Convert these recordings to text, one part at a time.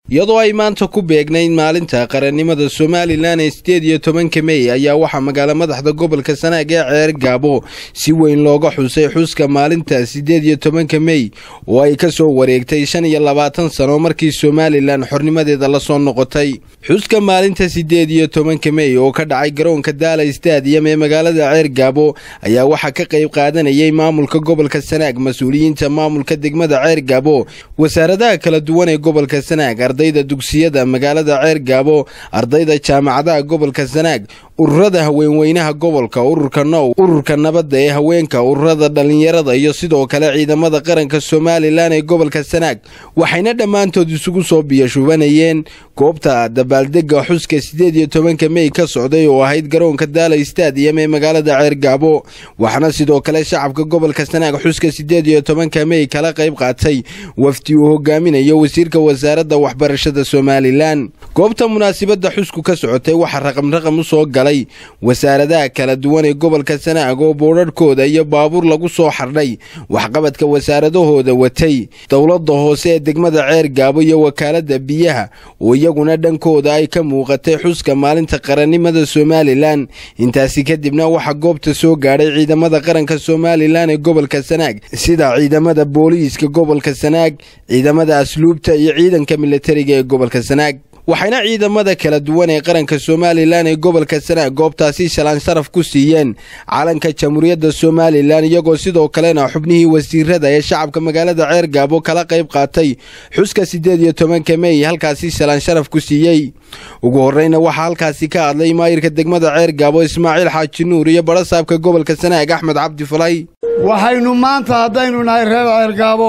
iyadoo ay maanta ku beegnayd maalinta qarannimada somalilan ee sideed iyo tobanka mey ayaa waxaa magaala madaxda gobolka sanaag ee ceer gaabo si weyn looga xusay xuska maalinta sideed iyo tobanka mey oo ay ka soo wareegtay shan iyo labaatan sano markii somalilan xornimadeeda lasoo noqotay xuska maalinta sideed iyo tobanka mey oo ka dhacay garoonka daala stadiyam ee magaalada ceer gaabo ayaa waxaa ka qayb qaadanayay maamulka gobolka sanaag mas-uuliyiinta maamulka degmada ceer gaabo wasaaradaha kala duwan ee gobolka sanaag ardayda dugsiyada magaalada ceer gaabo ardayda jaamacadaha gobolka sanaag ururada haweenweynaha gobolka ururka now ururka nabadda ee haweenka ururada dhallinyarada iyo sidoo kale ciidamada qaranka somalilan ee gobolka sanaag waxayna dhammaantood isugu soo biyashubanayeen goobta dabaaldega xuska sideed iyo tobanka mey ka socday oo ahayd garoonka daala stadiyam ee magaalada ceer gaabo waxaana sidoo kale shacabka gobolka sanaag xuska sideed iyo tobanka mey kala qayb qaatay wafdi uu hogaaminayo wasiirka wasaaradda waxbarashada somalilan goobta munaasibadda xusku ka socotay waxaa raqamraqam u soo galay wasaaradaha kala duwan ee gobolka sanaag oo boodharhkooda iyo baabuur lagu soo xardhay waxqabadka wasaaradahooda watay dowladda hoose ee degmada ceer gaabo iyo wakaaladda biyaha oo iyaguna dhankooda ay ka muuqatay xuska maalinta qarannimada somalilan intaasi kadibna waxaa goobta soo gaadhay ciidamada qaranka somalilan ee gobolka sanaag sida ciidamada booliiska gobolka sanaag ciidamada asluubta iyo ciidanka militariga ee gobolka sanaag waxayna ciidamada kala duwan ee qaranka somalilan ee gobolka sanaag goobtaasi shalaan sharaf ku siiyeen calanka jamhuuriyadda somalilan iyagoo sidoo kalena xubnihii wasiirada ee shacabka magaalada ceer gaabo kala qayb qaatay xuska siddeed iyo tobanka mey halkaasi shalaan sharaf ku siiyey ugu horreyna waxaa halkaasi ka hadlay maayirka degmada ceer gaabo ismaaciil xaaji nuur iyo badhasaabka gobolka sanaag axmed cabdi falay waxaynu maanta haddaynu nahay reer ceer gaabo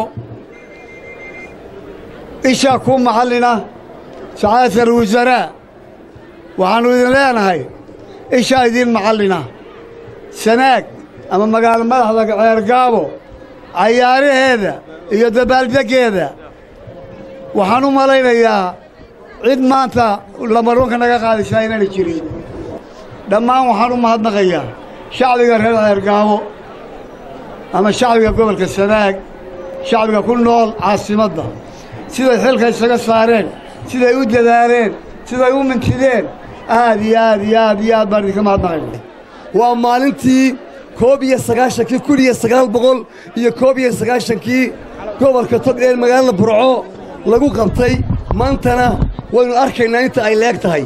isha ku maxallina sacaadata alwasaraa waxaannu idin leenahay ishaa idiin maxallina sanaag ama magaalo madaxda ceer gaabo cayaaraheeda iyo dabaaldeggeeda waxaan u malaynayaa cid maanta lamarunka naga qaadaysaa inaana jirin dhammaan waxaan u mahadnaqayaa shacbiga reer ceer gaabo ama shacbiga gobolka sanaag shacbiga ku nool caasimadda siday xilka isaga saareen siday u dadaaleen siday u mintideen aad iyo aad iyo aad iyo aad baan idinka mahadnaqayna waa maalintii koob iyo sagaashankii kun iyo sagaal boqol iyo koob iyo sagaashankii gobolka togdheer magaalada burco lagu qabtay maantana waynu arkaynaa inta ay leeg tahay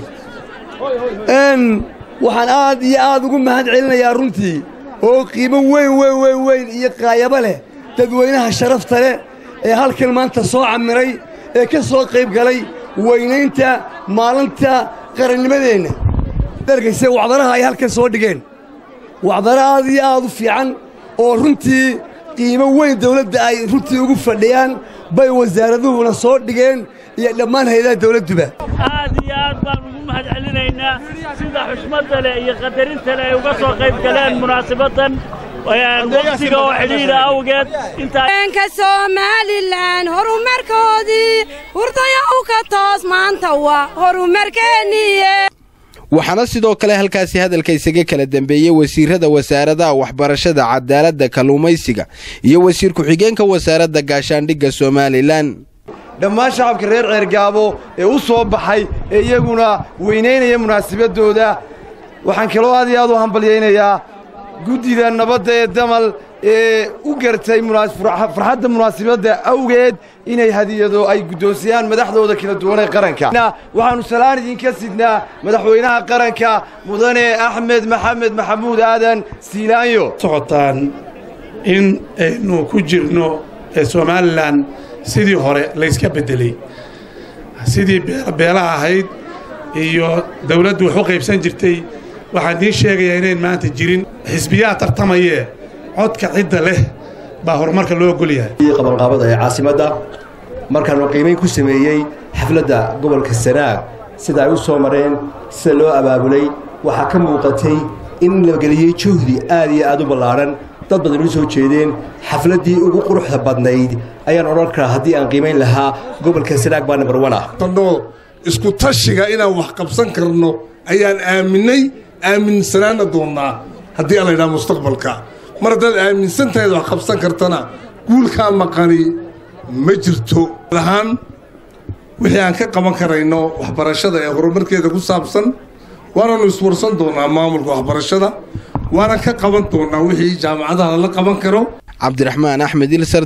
waxaan aad iyo aad ugu mahad celinayaa runtii oo qiimo weyn weyn weyn weyn iyo qaayabo leh dadweynaha sharafta leh ee halkan maanta soo camiray ee ka soo qayb galay weynaynta maalinta qarannimadeenna dargayse wacdaraha ay halkan soo dhigeen wacdara aad iyo aad u fiican oo runtii qiimo weyn dawladda ay runtii ugu fadhiyaan bay wasaaraduhuna soo dhigeen iyo dhammaan hayadaha dawladduba aad iyo aad baan ugu mahad celinaynaa sida xushmadda leh iyo qadarinta leh ay uga soo qayb galeen munaasabaddan waqtiga oo xidhiidha awgeed inka somalilan horumarkoodii hurdaya u ka toos maanta waa horumarkeenniye waxaana sidoo kale halkaasi hadalka isaga kala dambeeyey wasiirada wasaaradaha waxbarashada cadaaladda kalluumaysiga iyo wasiir ku-xigeenka wasaaradda gaashaandhigga somalilan dhammaan shacabka reer ceergaabo ee u soo baxay ee iyaguna weynaynaya munaasabadooda waxaan kaloo aad iyo aad u hambalyaynayaa guddida nabadda ee damal ee u gartay farxadda munaasibadda awgeed inay hadiyado ay guddoonsiyaan madaxdooda kala duwan ee qaranka waxaannu salaan idinka sidnaa madaxweynaha qaranka mudane axmed maxamed maxamuud aadan siilaanyo socotaan in aynu ku jirno somalilan sidii hore layska beddeley sidii beelaha ahayd iyo dawladdu wax u qaybsan jirtay waxaan idiin sheegayaa inayn maanta jirin xisbiyaha tartamayee codka cidda leh baa horumarka loo ogol yahay qabanqaabada ee caasimadda markaannu qiimayn ku sameeyey xafladda gobolka sanaag sida ay u soo mareen sida loo abaabulay waxaa ka muuqatay in la geliyey juhdi aad iyo aad u ballaadhan dad badan u soo jeedeen xafladdii ugu quruxda badnayd ayaan odhan karaa haddii aan qiimayn lahaa gobolka sanaag baa nambar wan ah isku tashiga inaan wax qabsan karno ayaan aaminay aaminsanaana doonnaa haddii aan laydhaha mustaqbalka mar haddaad aaminsan tahayd wax qabsan kartana guulkaa maqani ma jirto ahaan wixii aan ka qaban karayno waxbarashada ee horumarkeeda ku saabsan waananu iswarsan doonaa maamulka waxbarashada waana ka qaban doonaa wixii jaamacadaha lala qaban karo cabdiraxmaan axmed ilsar